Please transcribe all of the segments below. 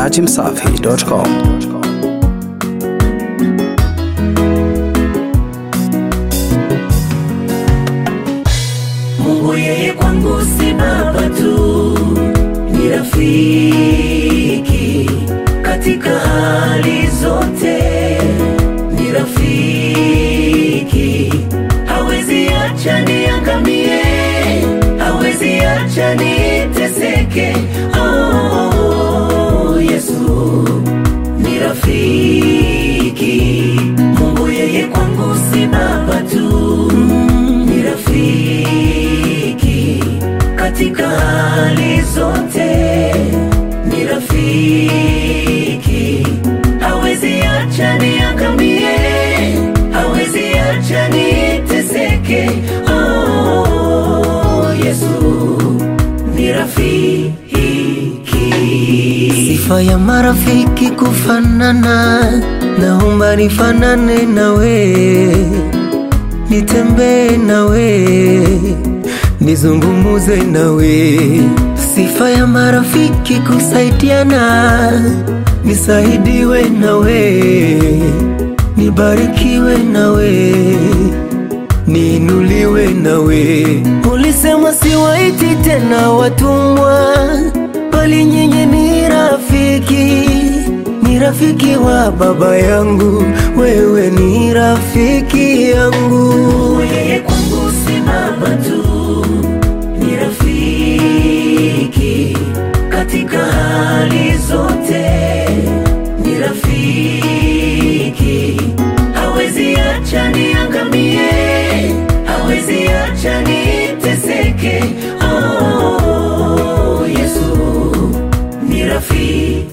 dachimsafi.com. Mungu yeye kwangu si baba tu, ni rafiki katika hali zote, ni rafiki, hawezi acha niangamie, hawezi acha niteseke. Oh, Yesu ni rafiki, Mungu yeye kwangu si baba tu, ni rafiki katika hali zote, ni rafiki, hawezi acha niangamie, hawezi acha niteseke. Oh, Yesu ni rafiki. Sifa ya marafiki kufanana, naomba nifanane nawe, nitembee nawe, nizungumuze nawe. Sifa ya marafiki kusaidiana, nisaidiwe nawe, nibarikiwe nawe, niinuliwe nawe. Ulisema siwaiti tena watumwa, bali nyinyi ni rafiki, ni rafiki wa baba yangu, wewe ni rafiki yangu. Yeye kwangu si baba tu, ni rafiki katika hali zote, ni rafiki, hawezi acha niangamie, hawezi acha niteseke. Oh, Yesu ni rafiki.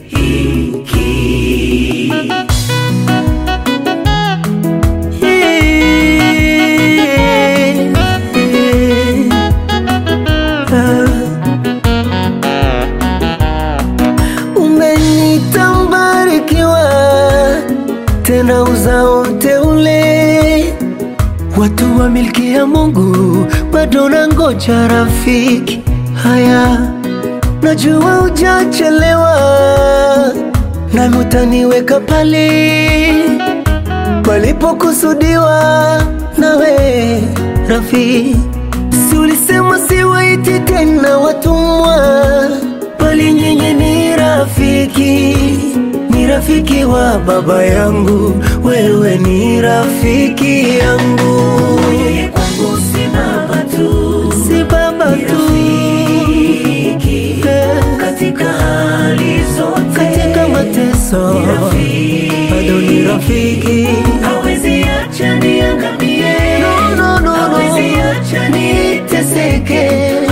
Umenita mbarikiwa, tena uzao mteule, watu wa milki ya Mungu, bado nangoja rafiki. Haya, najua hujachelewa, nami utaniweka pale palipokusudiwa nawe rafiki. Si ulisema siwaiti tena watumwa, bali nyinyi ni rafiki, ni rafiki wa baba yangu, wewe ni rafiki yangu, Yeye kwangu si baba tu, si baba ni tu rafiki eh, katika hali zote, katika mateso ni rafiki, bado ni rafiki. hawezi acha niangamie, No, no, no, no. hawezi acha niteseke.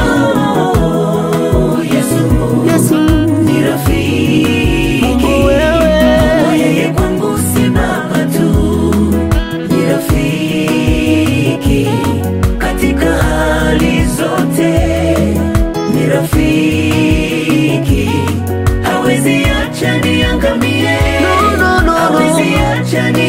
Oh, Yesu Yesu ni rafiki, Mungu wewe yeye kwangu si baba tu, ni rafiki katika hali zote, ni rafiki, hawezi acha niangamie, No, no, no, no. hawezi acha